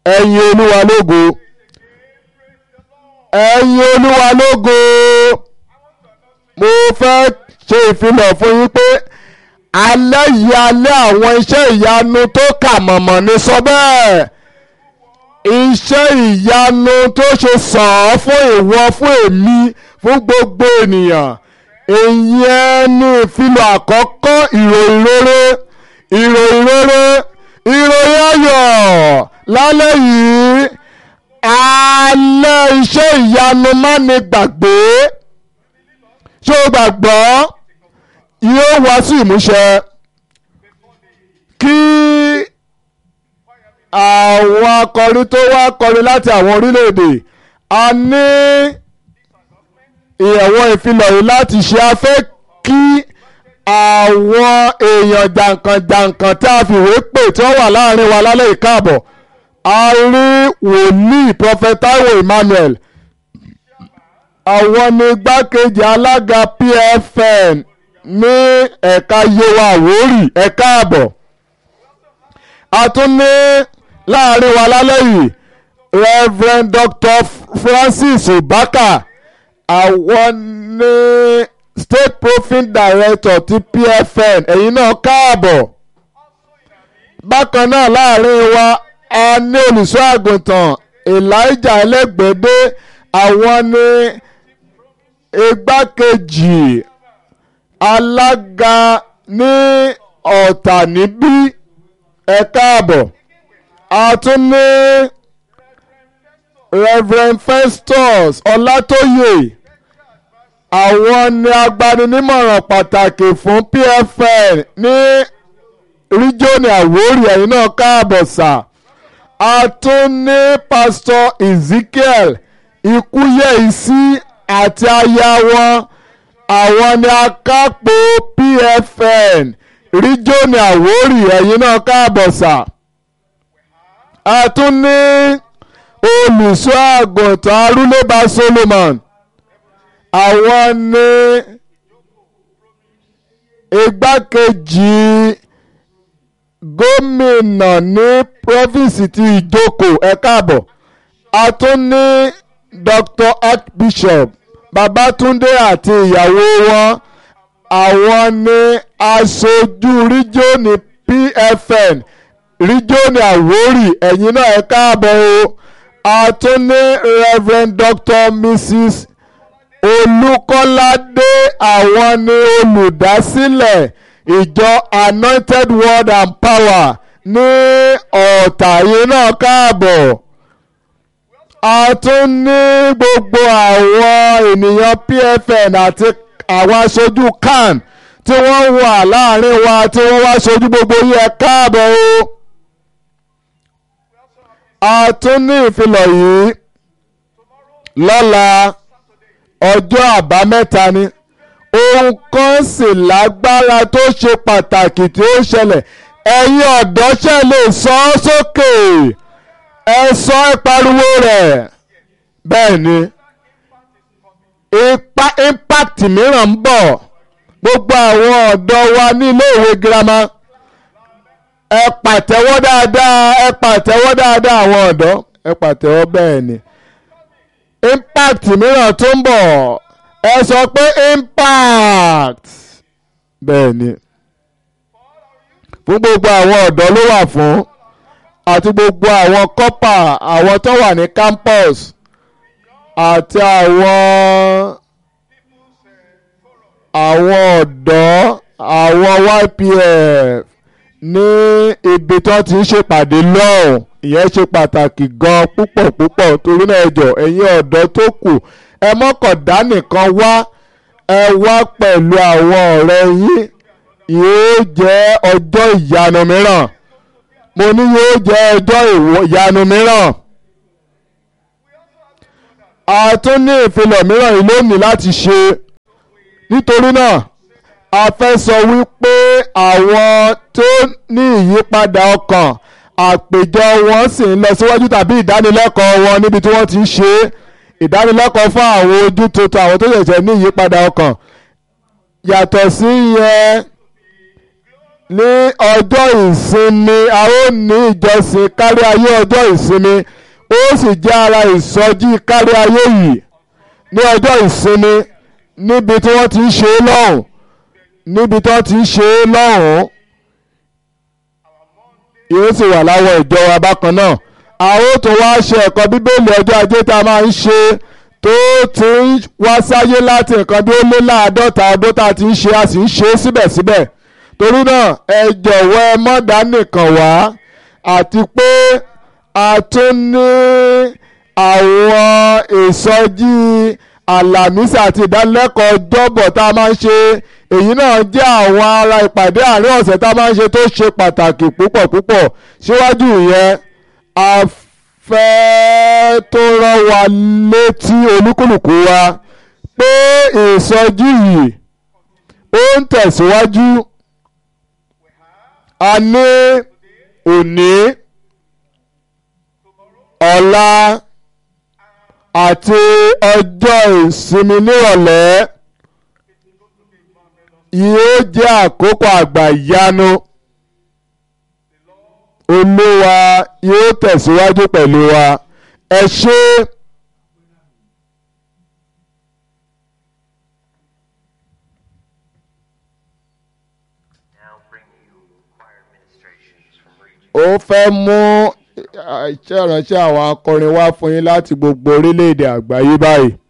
ẹ̀yin olúwa lógo ẹ̀yin olúwa lógo mo fẹ́ ṣe ìfilọ̀ fún yín pé alẹ́ yìí alẹ́ àwọn iṣẹ́ ìyanu tó kà mọ̀mọ́ ní sọ bẹ́ẹ̀ iṣẹ́ ìyanu tó ṣe sàn án fún ìwọ fún èmi fún gbogbo ènìyàn ìyẹn ní ìfilọ̀ àkọ́kọ́ ìròyìn rere ìròyìn rere ìròyìn ayọ̀ lálẹ́ yìí alẹ́ iṣẹ́ ìyanu má ní gbàgbé ṣé o gbàgbọ́ yóò wá sí ìmúṣẹ kí àwọn akọrin tó wá kọrin láti àwọn orílẹ̀-èdè a ní ìyẹ̀wò ìfilọ̀ yìí láti ṣe afẹ́ kí àwọn èèyàn jàǹkànjàǹkàn tá a fìwé pè tí wọ́n wà láàrin wa lálẹ́ ìkáàbọ̀ a rí wòlíì prophet Taiwo Emmanuel àwọn ni igbákejì alága PFN ní ẹ̀ka yewa àwórì ẹ̀ka àbọ̀ a tún ní láàrin wa lálẹ́ yìí Reverend Dr. Francis Obaka àwọn ní State Profit Director ti PFN ẹ̀yin náà káàbọ̀ bákan náà láàrin wa a ní olùṣọ́ àgùntàn Elijah ẹlẹ́gbẹ̀dẹ́ àwọn ní igbákejì alága ní ọ̀tà níbí ẹ káàbọ̀ a tún ní Reverend Festus Ọlátóyè àwọn ni agbaninímọ̀ràn pàtàkì fún PFN ní ríjọ́nì Àwórì ẹ̀yin náà káàbọ̀ sà a tún ní Pastor Ezekiel Ikúyẹ̀isí àti aya wọn àwọn ni akápò PFN ríjọ́nì Àwórì ẹ̀yin náà káàbọ̀ sà a tún ní olùṣọ́ àgùntàn Arúlébà Solomon àwọn ní igbákejì gómìnà ní province ti Ìjókòó ẹ káàbọ̀ a tún ní Dr. Archbishop Babátúndé àti ìyàwó wọn àwọn ní aṣojú ríjónì PFN ríjónì Àwórì ẹ̀yin náà ẹ káàbọ̀ o a tún ní Reverend Dr. Mrs. Olúkọ́ládé àwọn ni olùdásílẹ̀ ìjọ Anointed Word and Power ní ọ̀tà yìí náà káàbọ̀ a tún ní gbogbo àwọn ènìyàn PFN àti àwọn aṣojú CAN tí wọ́n wà láàrin wa tí wọ́n wá ṣojú gbogbo yìí ẹ káàbọ̀ o a tún ní ìfilọ̀ yìí lọ́la ọjọ́ àbámẹ́ta ni ohun kan sì lágbára tó ṣe pàtàkì tí ó ṣẹlẹ̀ ẹ̀yin ọ̀dọ́ ṣe lè sọ ọ́ sókè ẹ sọ ẹ pariwo rẹ̀ bẹ́ẹ̀ ni ipa impact mìíràn ń bọ̀ gbogbo àwọn ọ̀dọ́ wa ní iléèwé girama ẹ pàtẹ́wọ́ dáadáa ẹ pàtẹ́wọ́ dáadáa àwọn ọ̀dọ́ ẹ pàtẹ́wọ́ bẹ́ẹ̀ ni impact mìíràn tó ń bọ̀ ẹ sọ pé impact bẹ́ẹ̀ ni fún gbogbo àwọn ọ̀dọ́ ló wà fún àti gbogbo àwọn kọ́pà àwọn tó wà ní campus àti àwọn àwọn ọ̀dọ́ àwọn YPF ní ibi tó ti ń ṣèpàdé lọ́hùn ìyẹn ṣe pàtàkì gan púpọ̀ púpọ̀ torí náà ẹ jọ̀ọ́ ẹ̀yin ọ̀dọ́ tó kù ẹ mọ́kàndá nìkan wá ẹ wá pẹ̀lú àwọn ọ̀rẹ́ yín yóò jẹ́ ọjọ́ ìyanu mìíràn mo ní yóò jẹ́ ọjọ́ ìyanu mìíràn a tún ní ìfilọ̀ mìíràn yìí lónìí láti ṣe nítorí náà a fẹ́ sọ wípé àwọn tó ní ìyípadà ọkàn àpèjọ wọn sì ń lọ síwájú tàbí ìdánilẹ́kọ̀ọ́ wọn níbi tí wọ́n ti ń ṣe é ìdánilẹ́kọ̀ọ́ fún àwọn ojú tuntun àwọn tó ṣẹ̀ṣẹ̀ ní ìyípadà ọkàn yàtọ̀ sí yẹn ní ọjọ́ ìsinmi a ó ní ìjọsìn kárí ayé ọjọ́ ìsinmi ó sì jẹ́ ara ìsọjí kárí ayé yìí ní ọjọ́ ìsinmi níbi tí wọ́n ti ń ṣe é lọ́hùn níbi tí wọ́n ti ń ṣe é lọ́hùn yóò sì wà láwọ ìjọ wa bákan náà a ó tún wá ṣe ẹ̀kọ́ bíbélì ọjọ́ ajé tá a máa ń ṣe tó ti ń wá sáyé láti nǹkan bí ó lé láàádọ́ta ọdún tá a ti ń ṣe a sì ń ṣe é síbẹ̀síbẹ̀ torí náà ẹ jọ̀wọ́ ẹ má dá nìkan wá àti pé a tún ní àwọn ìsọjí àlàmísì àti ìdánilẹ́kọ̀ọ́ ọjọ́bọ̀ tá a máa ń ṣe èyí náà jẹ́ àwọn ara ìpàdé àárín ọ̀sẹ̀ tá a máa ń ṣe tó ṣe pàtàkì púpọ̀ púpọ̀ síwájú ìyẹn a fẹ́ tó rán wa létí olúkúlùkù wa pé ìsọjí yìí ó ń tẹ̀síwájú a ní òní ọ̀la àti ọjọ́ ìsinmi nírọ̀lẹ́ yóò jẹ́ àkókò àgbà ìyanu olúwa yóò tẹ̀síwájú pẹ̀lú wa ẹ ṣé. Now bring you choir ministrations from region. ó fẹ́ mú iṣẹ́ ìránṣẹ́ àwọn akọrin wá fún yín láti gbogbo orílẹ̀-èdè àgbáyé báyìí.